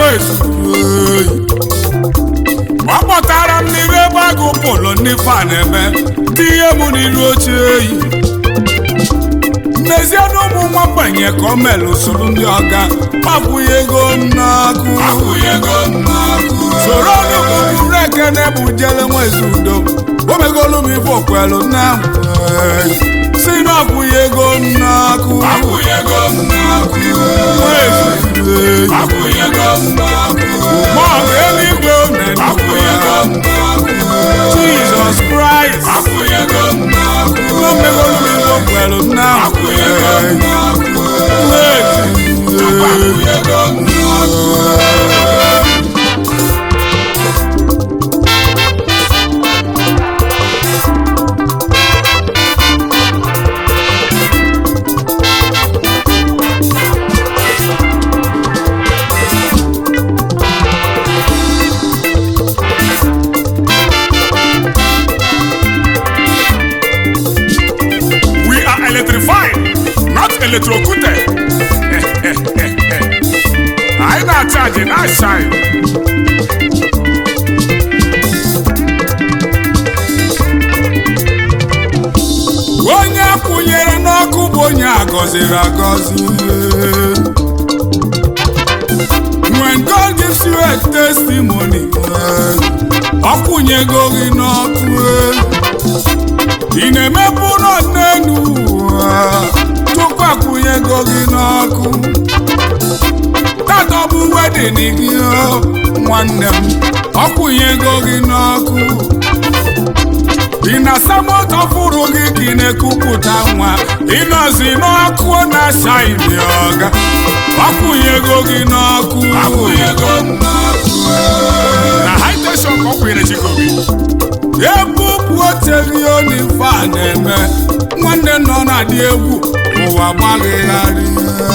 nwezuoyi ọ kpọtara m n'iru ebe agụ pụlụ ndị fa na-eme dị ihe mụ n'iru oche eyi n'ezie na ụmụ nwa mgbanye ka o mere usoro ndị ọga akwụghị ego n'akụ soro ọnụgụgụrụ ekene bụ jele nwezi udo omegolu m ife okwelu na si na akwụghị ego n'akụ nwezi mọgụ eluigwe Jesus Christ omegolu m ife okwelu na We are electrified, not electrocuted. Anyị na-achaji na shine. Onye akwụnyere n'ọkụ bụ onye agọziri agọzi. When God gives you a testimony, ọ kwụnyego gị n'ọkụ. ị na-emepe ụlọ n'elu ụwa tupu akwụnyego gị n'ọkụ tata ọ bụ wedin gị o, nwanne m ọkwụnyego gị n'ọkụ ị na-asa moto fụrụ gị ka ị na-ekupụta nwa ịnọzi n'ọkụ na-acha ili ọga ọkwụnyego gị n'ọkụ na haiteshọn ka ọ kwụnyere chikobi ebupụ oteghị onye ife a na-eme nwanne nọ na-adị egwu ụwa gbaghịgharị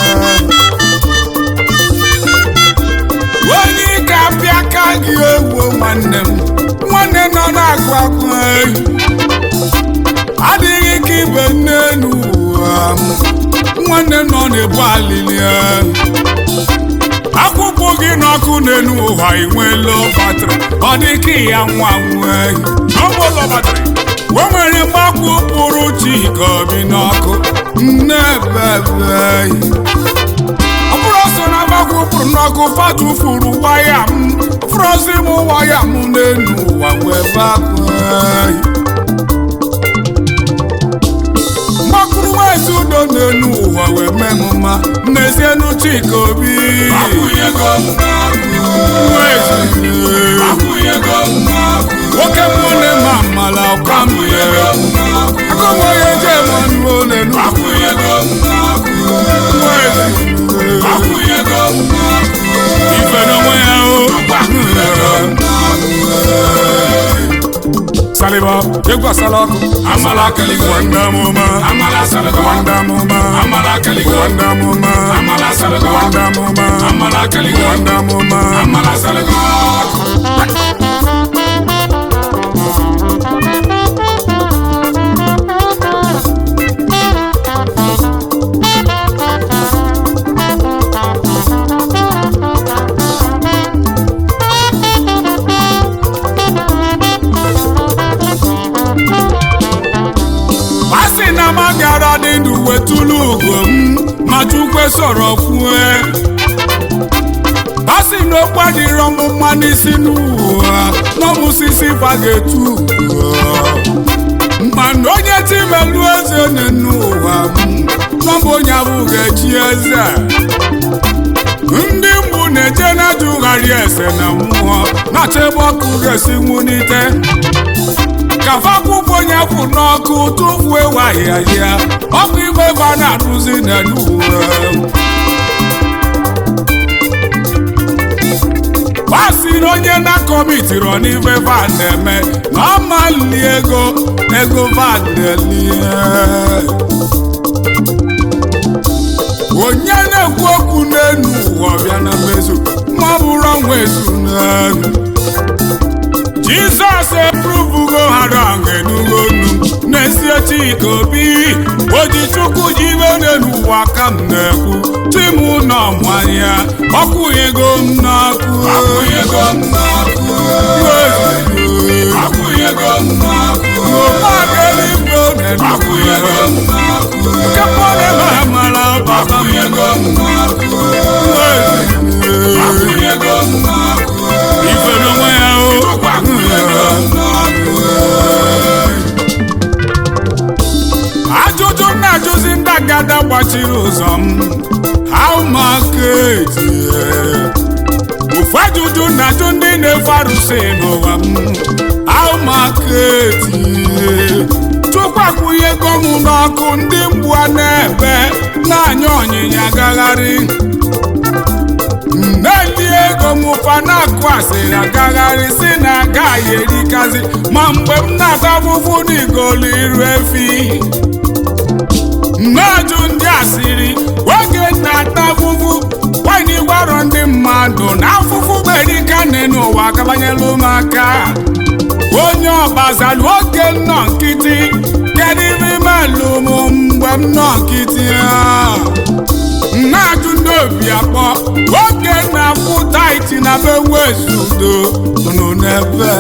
onye ike apịa aka gị egwu nwanne m nwanne nọ na-agụ akụ ehi adịghị ka ibe n'elu ụwa m nwanne nọ na-ebu alili ehi akwụkwọ gị n'ọkụ n'elu ụwa inweela batrị ọ dị ka ya nwa nwee n'ụgbọlọ batrị o nwere mgbakwu pụrụ chi ka obi n'ọkụ nnebebe ọ bụrụ so na mgbakwu pụrụ n'ọkụ fatufuru waya m frozi m waya m n'elu ụwa wee bakweghị mgbakụrụ nwezi udo n'elu ụwa wee mee m mma n'ezienu chika obi nwoke mụ na ma mmala ọka mmiri agụnweghị eje mmanụ olelu ife n'onwe ya o saliba egwu asala ọkụ Amala kaligo. wanda mụma Amala salago. wanda mụma Amala kaligo. wanda mụma Amala salago. wanda mụma Amala kaligo. wanda mụma Amala salago. asị na m gara dị ndụ wetụlụ ugo m ma chukwe sọrọ kwue asị na okwu adịrọ m mma n'isi n'ụwa n'ọmụsisi bagetu mana onye timelu eze n'ụwa m n'ọbụ onye abụghị echi eze ndị mbụ na-eje na-ajụgharị ese na mmụọ na-achọ ebe ọkụ ga-esi nwunite kafa akwụkwọ onye kwụ n'ọkụ tụfuo ewaghị ahịa ọkụ igwe ebe a na-arụzi n'elu uwe gbasiri onye na-akọmitiri n'ife van na-eme na ọ mali ego ego van na-elie onye na-ekwu okwu n'elu ụwa bịa na mmezu ma ọ bụrụ ọnwa ezu n'elu jizọs epurubugo harang enugo nu n'ezie chika obi oji chukwu ji ibe n'elu ụwa ka m na-ekwu tim nọ mmanya ọkwụ ego m n'ọkụ Akwụnyego m n'ọkụ. Akwụnyego m n'ọkụ. Ọmageligbo na-edu Akwụnyego m n'ọkụ. nke pọle ma mara baba m Akwụnyego m n'ọkụ. Akwụnyego m n'ọkụ. ife n'onwe ya o Akwụnyego m n'ọkụ. ajụjụ m na-ajụzi ndị agada gbachiri ụzọ m how market ofu ajụjụ na-ajụ ndị na-efe arụsị n'ụwa m how market chukwu akwụnyego m n'ọkụ ndị mgbu a na-ebe na-anya ọnyịnya agagharị na-eli ego m ụfa na-akụ asịrị agagharị si na agaghị erikazi ma mgbe m na-ata afụfụ n'igolu iru efi na-ajụ ndị asịrị oge na-ata afụfụ nwanyị gwarọ ndị mmadụ na afụfụ berikane n'ụwa akabanyela ụmụaka onye ọgbazalụ oge nnọ nkịtị kedu ibe imelụ m mgbe m nọ nkịtị a na-ajụ ndị obi akpọ oge na-afụ taiti na be wezudo nụ n'ebe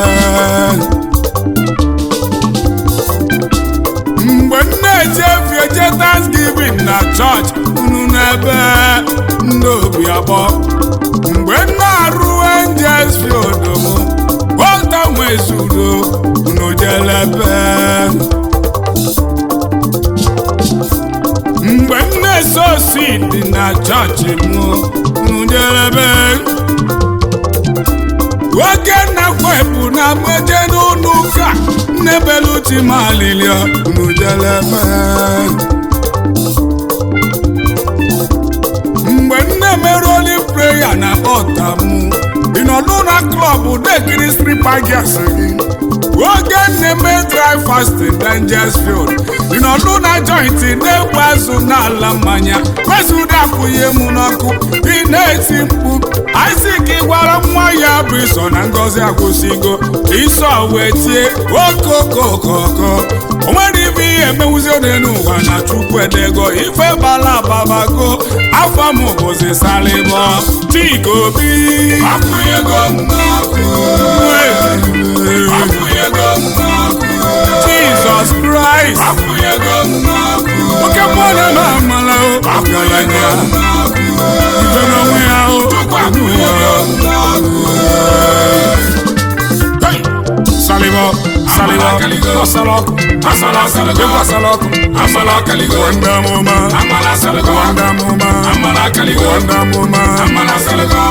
mgbe m na-eje efi eje thanksgiving na chọọchị unu n'ebe ndị obi akpọ mgbe m na-arụ angels field m ota nwezudo unu jelebe mgbe m na-ese osi dị na chọọchị m unu jelebe oge na-akwepụ na meje n'ụlọ ụka nnebelu timalilia unu jelebe mgbe m na-emerụoli preya na ọta m ị nọdụ na klọb dekiri stripa gas gị oge na-eme dry fasting dangers field ị nọdụ na jointi na-egbu azụ n'ala mmanya wezụda akwụnye m n'ọkụ ị na-eti mkpu Isaac gwara nwa ya bụ iso na ngozi akwụsịgo iso wee tie okokokoko o nwere ibe ihe emenwuzi ode n'ụwa na chukwu edego ife bala ababago afọ m bụzi salịbọ chika obi Akwụnyego m n'ọkụ. Akwụnyego m n'ọkụ. jizọs kraịst Akwụnyego m n'ọkụ. oke mmadụ na amala o ọgaranya ife n'onwe ya o Akwụnyego m n'ọkụ. Hey! salịbọ salịbọ ọsala ọkụ Amala asalago. ịkwasala ọkụ Amala akaligo. wanda mụma Amala asalago. wanda mụma Amala akaligo. wanda mụma Amala asalago.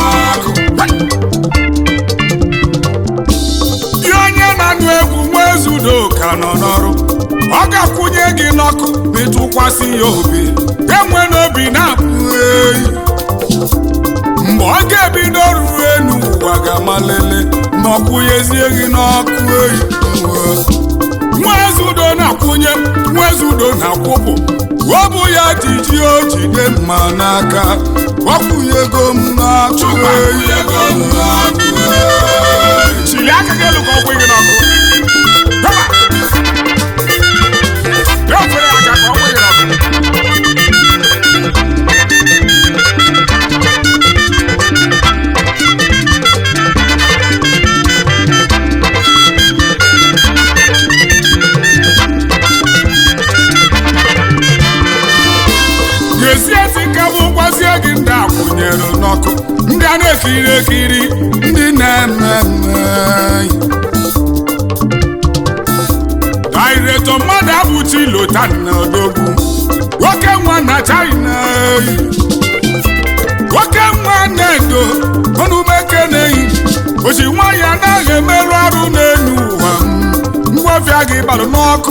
Gị onye na-anụ egwu nwa ezudo ka nọ n'ọrụ ọ ga-akwụnye gị n'ọkụ ma ịtụkwasị ya obi enwe n'obi na-apụ eyi mgbe ọ ga-ebido ruo enu ụwa ga-amalele ma ọ kwụnyezie gị n'ọkụ eyi nwa ezudo na-akwụnye nwa ezudo na-akwụpụ ọ bụ ya jiji o jide mma n'aka ọ kwụnyego m n'ọkụ eyi Akwụnyego m n'ọkụ. chili aka gị elu ka ọ kwụ gị n'ọkụ Hama! Ya ofere aka ka ọ kwụ gị n'ọkụ ga-esi esi ka bụ gwazie gị ndị akwụnyere n'ọkụ ndị a na-ekiri ekiri ndị na-eme mme daireto mmadụ abụchi lotan na odogwu nwoke nwa na china nwoke nwa na-edo ọnụmeke na-eyi oji nwa ya anaghị emerụ arụ n'elu ụwa ngwafịa gị gbalụ n'ọkụ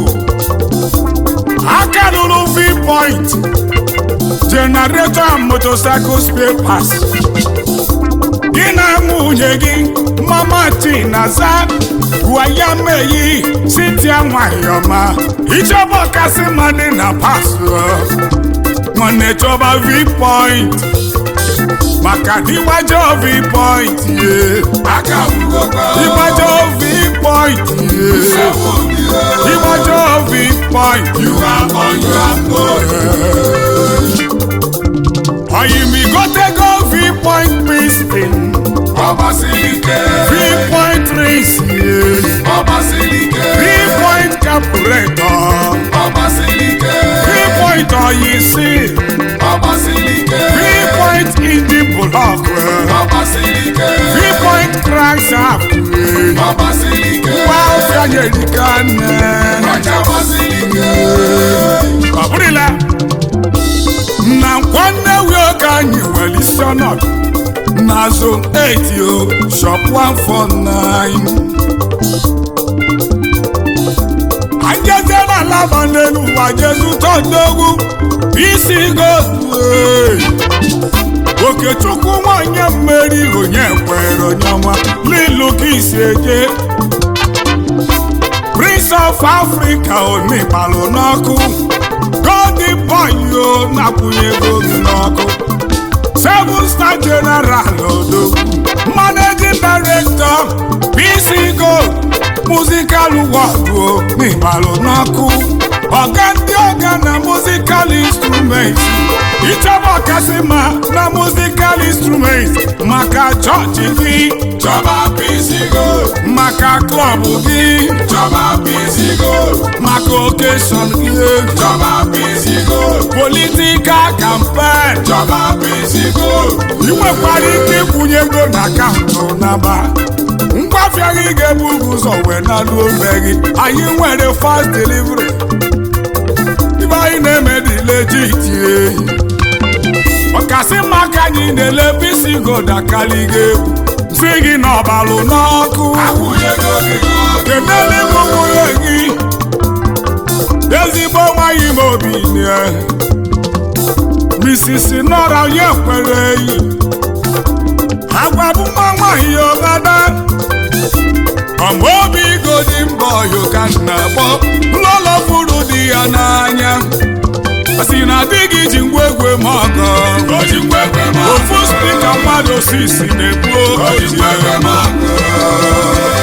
aka lụrụ v-point generator and motorcycle spare parts gị na nwunye gị mama tinaza gwa ya meyi sitia nwanyị ọma ichọba ọkasị mmadụ na pasụ nwanne chọba v-point maka dịgbajọ v-point ye Aka bugokwa. dịgbajọ v-point ye Sewo obi o. dịgbajọ v-point You are on your own. oyimigotego v-point piston Ọbasilike. three point rings Ọbasilike. three point carburetor Ọbasilike. three point ọyìísí Ọbasilike. three point engine block Ọbasilike. three point crankshaft Ọbasilike. wá òfin ayélujára nẹ. Ọjà Ọbasilike. ọ bụrụla na nwanne nwoke anyị nwere isi ọnọdụ na zone 8 o shop 149 anjezie na alaba n'elu ụwa jezu tọdogwu isi godu okechukwu nwanyị mmeri onye kwere onye ọma n'ilu ka isi eje prince of africa onigbalụ n'ọkụ golden boy o na-akwụnye ego gị n'ọkụ seven star general odogwu managing director pc gold musical world o n'igbalụ n'ọkụ ọga ndị ọga na musical instruments ịchọba ọkasị ma na musical instruments maka chọọchị gị Chọba pisigo. maka klọb gị Chọba pisigo. maka okeshọn gị Chọba pisigo. politikal kampen Chọba pisigo. ị nwekwara ike ịkwụnye ego na akaụntụ naba ngwafịa gị ga-ebu ụzọ wee nalu ome gị anyị nwere fast delivery ibe anyị na-eme dị legit ehi ọkasị maka anyị na-ele bisi goda kali gị egwu si gị n'ọbalụ n'ọkụ Akwụnyego gị n'ọkụ. kenele nwunye gị ezigbo nwaanyị m obi nye Mrs. Nora onye kwere eyi agwa bụ nwa nwaanyị ọgada ọma obi godi mbọ yoka na-akpọ lọlọ furu di ya n'anya ọ sị na di gị ji ngwa egwe m ọgọ O ji ngwa egwe m ọgọ. ofu spika mmadụ sisi na-ekwu O ji ngwa egwe m ọgọ.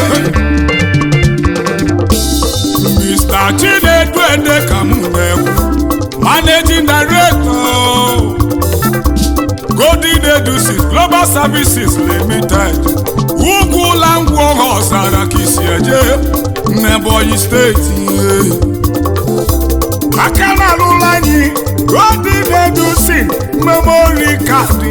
Mr. Chinedu Ede ka m na-ekwu Managing Director Golden Edusis Global Services Limited Ugwu Langwu Ọhọzara ka isi eje n'Ebonyi steeti aka na-alụla anyị Golden Edusis Memory Card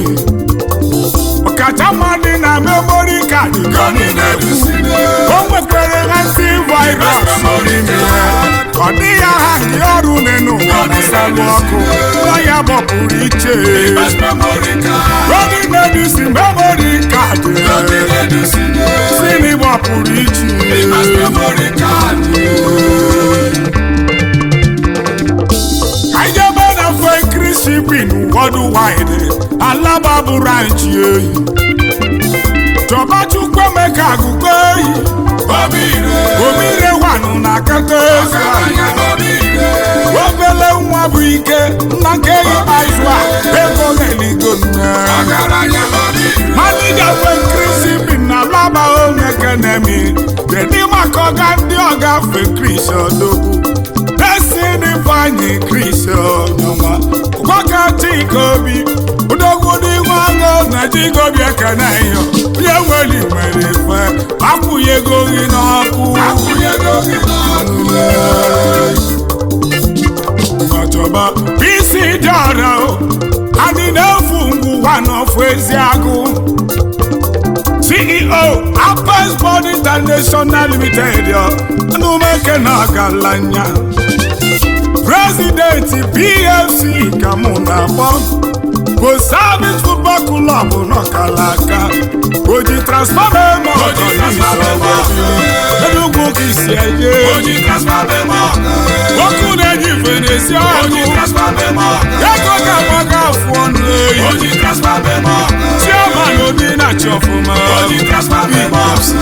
ọkacha dị na memory card Gọni na-edusine. o nwekwara antivirus n'ime ya ọ dịghị aha ndị ọrụ n'enu ụwa gbasalụ ọkụ nwa ya gbapụrụ iche Best memory card. Golden Medicine memory card Gọni na-edusine. sini gbapụrụ iche Best memory card. anyị ebe na fekri shipping worldwide alaba bụ ranch ehi chọba chukwu emeka agụkọ ehi Obi ire. omire wanụ na kata ezi Ọgaranya obi ire. obele nwa bụ ike nna nke ikpeazụ a ego na-eligo nne Ọgaranya obi ire. manija fekrisi bi na laba onye kenemi kedu maka ọga ndị ọga fekris odogwu desini vanyi kris onyoma gwaka chika obi odogwu dị nwago na chikobi ekene yo onye nwere nwere ife akwụghị ego gị n'ọkụ Akwụnyego gị n'ọkụ. ọchọba isi dị ọra o anyị na-efu ngwụwa n'ofu ezi agụ ceo apes bond international limited anụmeke na ọgaranya prezidenti pfc ka mụ na-akpọ bụ service football club n'ọkalaka oji transfọma eme ọkọ enugwu ka isi eje Oji transfer memo ọkụ. ọkụ na-eji ife na-esi Oji ọkụ transfer memo ọkụ. ego ga-agbaga afụ ọnụ eyi Oji transfer memo ọkụ. chioma na obi na-achị ọfụma Oji transfer memo ọkụ.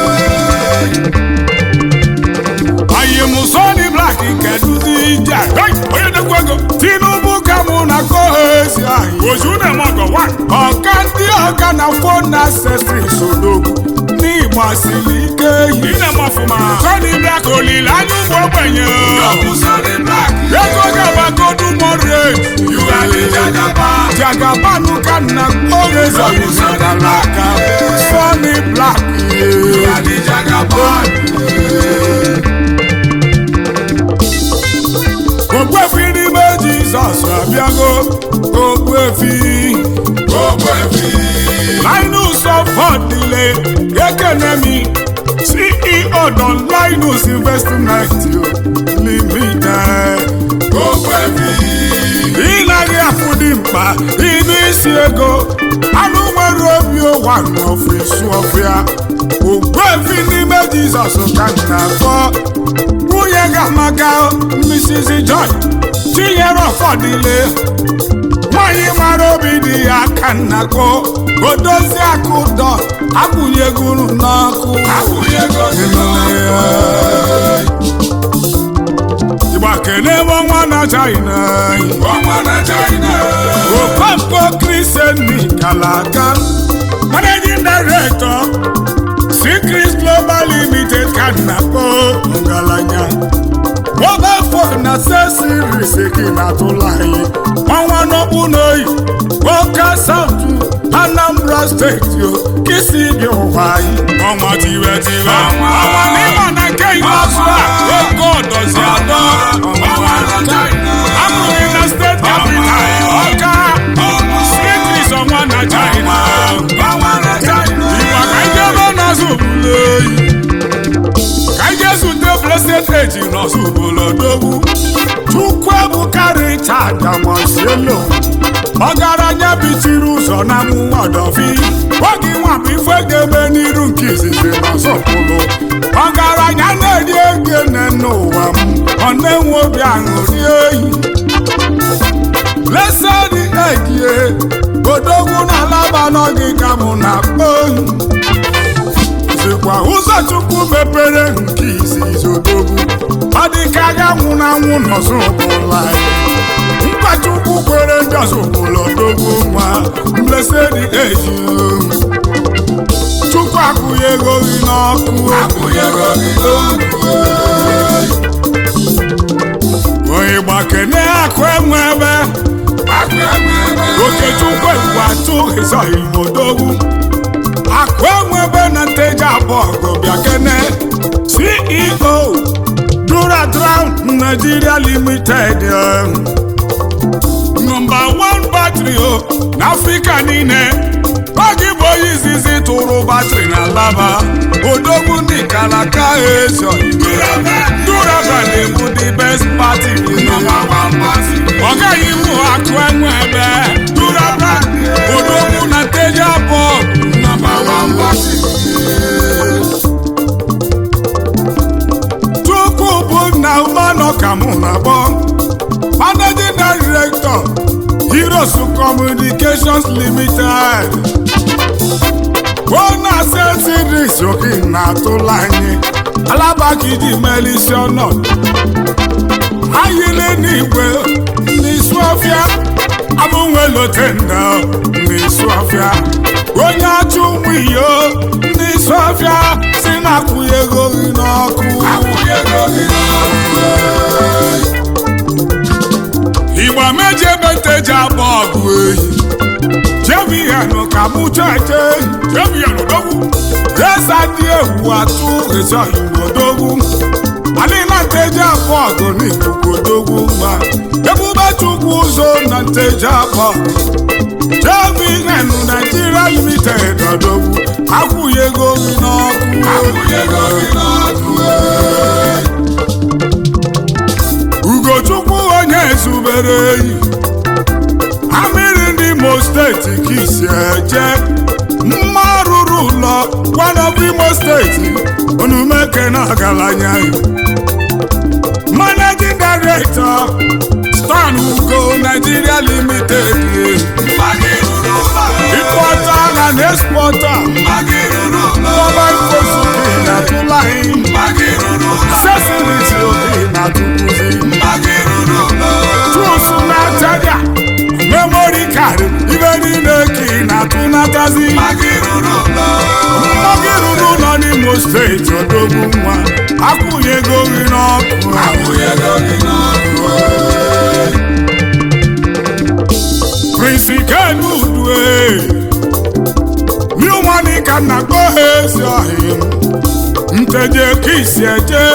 anyị mụsọni blak nke duzi ije Hey, onye na-ekwu ego tinubu ka mụ na koha ezi anyị ozu na-eme ọgọ wa ọka ndị ọka na fon ancestry sodogwu n'igbo ịgbasiri ike yi ine m ọfụma Tony Black olileanya ụmụ ogbenye ọbụ Sonny Black ego gabagodu moderate you are the jagaban jagabanụ ka nna oge zọgara aka Sonny Black you are the jagaban ogbuefi n'ime Jizọs abịago ogbuefi ogbefi Linus ọfọdụle ekenemi CEO Don Linus Investment Limited ogbefi ịnaghị afụ dị mkpa ịnụ isi ego anụ nwere obi ụwa n'ọfịs ọfịa ogbuefi n'ime Jizọs ka m na-akpọ nwunye ga-amaka Mrs. Joy tinyere ọfọdụle nwanyị mara obi dị ya aka nnakọ odozi akụ dọ akwụnyegoro n'ọkụ akwụnyego gị ịgba kelee ọnwa na China ọnwa na China okonkwo kristiani kalaka managing director Secret Global Limited ka nnakọ ngalanya mobile phone accessories gị na-atụla anyị ọnwa n'okpu n'oyi Oka South Anambra steeti o kisi dị ụwa anyị ọnwa tiwe tiwe Ọnwa. ọnwa n'ịma na nke ikpeazụ a oke ọdọzi adọ ọnwa na China amụghị na steeti capital Ọka Secret ọnwa na China ọnwa na China Igba ka anyị jebe n'ọzọ obodo oyi ka anyị jee zute blessed age n'ọzọ obodo dogwu Chukwu ebuka Richard Amosielo ọgaranya bichiri ụzọ na mụnwa ọdọfi oge nwabụ ife ga-eme n'iru nke izizi n'ọzọ pụrụ ọgaranya na-eri ego nne n'ụwa m ọ na-enwe obi aṅụrị oyi blessed age odogwu na alaba n'oge ka mụ na-akpọ oyi zikwa ụzọ chukwu mepere nke izizi odogwu ọ dị ka agha nwụrụ anwụ n'ọzọ ụbụla nkwa chukwu kwere ndị ọzọ ụbụla odogwu nwa blessed age chukwu akwụghị ego gị n'ọkụ akwụnyego gị n'ọkụ onye gbakene akụ enwe ebe akụ enwe ebe okechukwu egwu atụ ịzọghị odogwu akụ enwe ebe na nteji abụọ gụbịa kene ceo duradrown nigeria limited eh. nọmba 1 battery o n'afrịka niile oge bụ onye izizi tụrụ batrị na laba odogwu ndị kalaka ezo duraban bụ the best party nọmba wan pati ọ gaghị iwu akụ enwe ebe duraban odogwu na nteji abụọ nọmba wan pati chukwu bụ nna ụmanọ ka mụ na-akpọ managing director heroes communications limited ona series oke na-atụla anyị alabakidi melisi ọnọ ayile n'igwe n'isu ọfịa abụnwelotenda n'isu ọfịa onye achụ ụmụ iyo n'isu ọfịa si na-akwụghị ego gị n'ọkụ akwụnyego gị n'ọkụ igba meji ebe nteji agba ọgụ eyi jebiyanụ ka mụ cheche jebiyanụ dogwu jesa dị ewu atụ ezi oyigbo dogwu adịla nteji agba ọgụ n'ikuku dogwu mma ebube chukwu ụzọ na nteji agba ọgụ jebiyanụ naijiria limited ọdogwu akwụghị ego gị n'ọkụ akwụnyego gị n'ọkụ ugochukwu onye zubere eyi amịrị ndị imo steeti ka isi eje mma rụrụ ụlọ gwanọbụ imo steeti onumeke na ọgaranya managing director stan ugo nigeria limited mma gị ruru ụlọ importer and exporter mma gị ruru ụlọ mobile phone na tụlaghị mma gị ruru ụlọ accessories obi na tụkwuzi mma gị ruru ụlọ tools na-achaja memory card ibe niile ka ị na-atụ n'akazi mma gị ruru ụlọ mmụọ gị ruru ụlọ n'ime steeti odogwu nwa akwụghị ego gị n'ọkụ akwụnyego gị n'ọkụ prince kenudue miụnwanị ka nna kpọ ha ezi ọhịa m nteje ka isi eje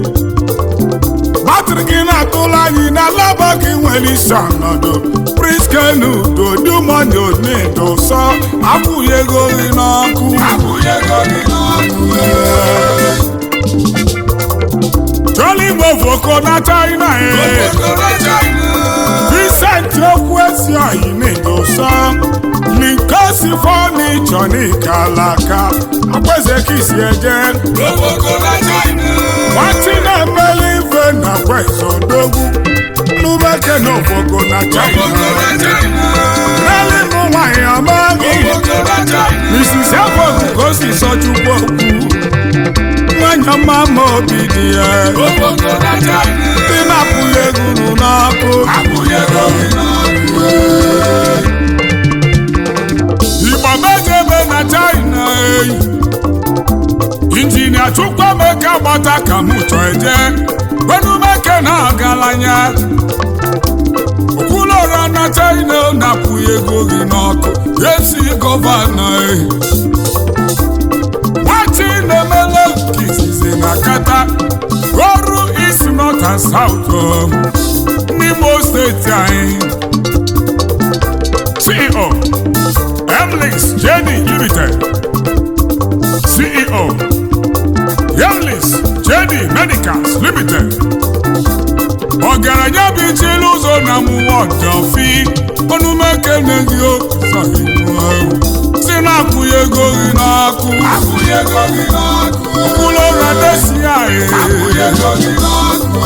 batrị gị na-atụla anyị na laba gị nwere isi ọnọdụ prince kenudo dumọni onedo sọ akwụghị ego gị n'ọkụ akwụnyego gị n'ọkụ Jolly Mofoko na China eh. okpokoro China Vincent okwu esi oyi na-edosa Linkosi fọnichọ n'ikalaka Akweze kisi eje okpokoro China Nwati na-emeli ife na kweze odogwu Nubeke na ofoko na China okpokoro China Neli mụ nwanyị amaghị okpokoro China Mrs. Efogu ka o si sọ Chukwu okwu Nwanyị ọma ma obi dị ya okpokoro China Ndị na-apụghị egwu n'ọkụ akwụnyego gị n'ọkụ Igbo mejebe na China eyi injinia Chukwuemeka gbata ka mụ chọ eje gbenumeke na ọgaranya okwulọra na China napụghị ego gị n'ọkụ esi gọvanọ eyi nwati na-emele nke izizi na kata ọrụ isi north and south o, n'Imo steeti anyị CEO Emlix Jenny Limited CEO Emlix Jenny Medicals Limited ọgaranya bụ ichili ụzọ na mụwa ọjọfi ọnụmekene gị okụsọhiwu si na-akwụghị ego gị n'ọkụ akwụnyego gị n'ọkụ ụlọụra desi anyị akwụnyego gị n'ọkụ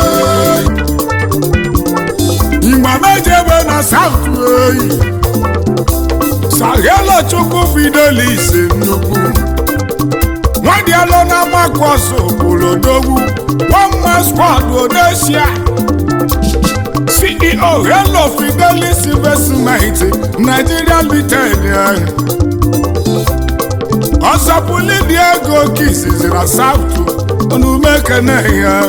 Igba mejebe na South eyi Sagelo Chukwu Fidelis nnukwu Nwadialo na Makwas Obolodogwu One Man Squad Odesia CEO Hello Fidelis Investment Nigeria Limited Ọzọpụli dị ego kisizi na South Onumekene ya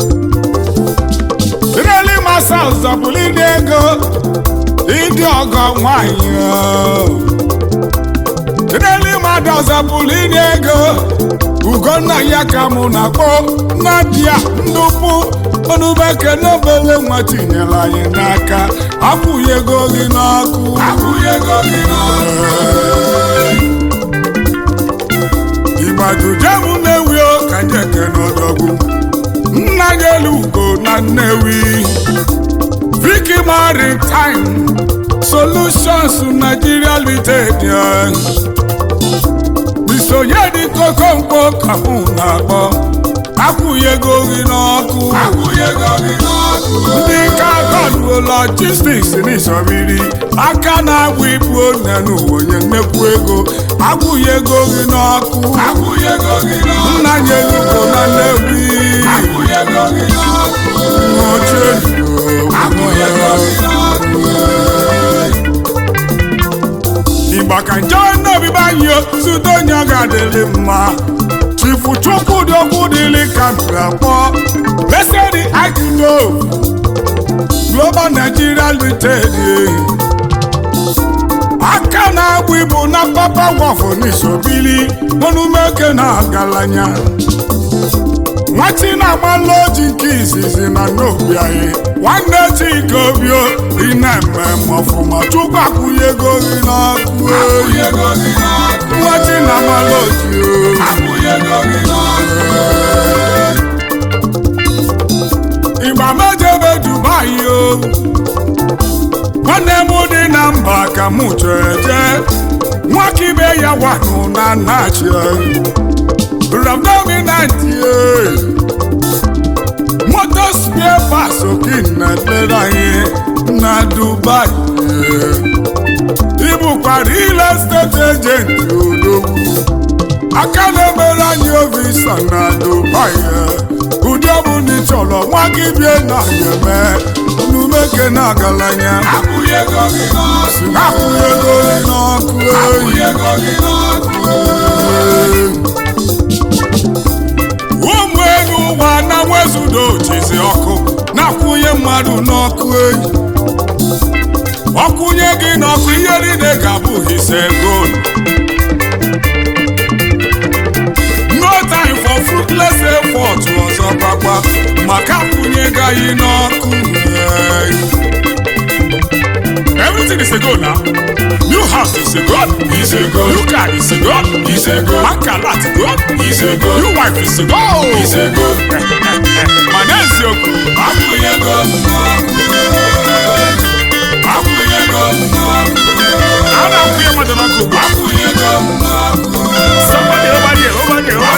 Reli masa ọzọpụrụ ịdị ego ịdị ọgọ nwanyị Reli mmadụ ọzọpụrụ ịdị ego Ugonna ya ka mụ na-akpọ Nadia Ndukwu Onubeke n'obele nwa tinyere anyị n'aka akwụghị ego gị n'ọkụ akwụnyego gị n'ọkụ Igbadujem Nnewi o ka njeke n'ọdọgwu nna ya elu ugo na Nnewi Vicky Maritime Solutions Nigeria Limited ya. Bisonye dị kokomkpo ka mụ na-akpọ akwụghị ego gị n'ọkụ akwụnyego gị n'ọkụ ndị ka gọduo logistics n'isọbiri aka na-agba ibu onye n'ụwa onye nnekwu ego akwụghị ego gị n'ọkụ akwụnyego gị n'ọkụ nna ya elugo na Nnewi akwụnyego gị n'ọkụ ochie akwụnyego gị n'ọkụ Igba ka nje n'obibi anyị zute onye ọ ga-adịrị mma chifu chukwu dị okwu dịrị ka mbakpọ lesedi akido global nigeria limited aka na-agba ibu na papa wọfụ n'isobili onumeke na ọgaranya nwati na-agbalụ oji nke izizi na n'obi anyị nwanne chike obio ị na-eme m ọfụma chukwu akwụnye ego gị n'ọkụ eyi akwụnyego gị n'ọkụ nwati na-agbalụ oji o akwụnyego gị n'ọkụ ịgba mejebe dubai o nwanne m dị na mba ka mụ chọrọ eje nwaka ibe ya wanụ na nachi ramdominanti moto spie pas okin na lere anyị na dubai ịbụkwa real estate agent odogwu aka na-emere anyị ovisa na dubai ụdị ọbụla ị chọrọ nwa gị bie na ya eme onumeke na agalanya akwụnyego gị n'ọkụ akwụghị ego gị n'ọkụ eyi akwụnyego gị n'ọkụ udo jizi ọkụ na-akwụnye mmadụ n'ọkụ enyi ọkwụnye gị n'ọkụ ihe niile ga-abụ hise gold no time for fruitless effort ọzọ gbagba maka akwụnye gaghị n'ọkụ enyi. Everything is a goal now. New house is a goal. Is a goal. New car is a goal. Is a goal. Bank alert goal. Is a goal. New wife is a goal. Is a goal. Mana eziokwu. Akwụnyego m n'ọkụ Akwụnyego m n'ọkụ A na-akwụnye mmadụ n'ọkụ ugbu a. Akwụnyego m n'ọkụ Somebody over there, over there, over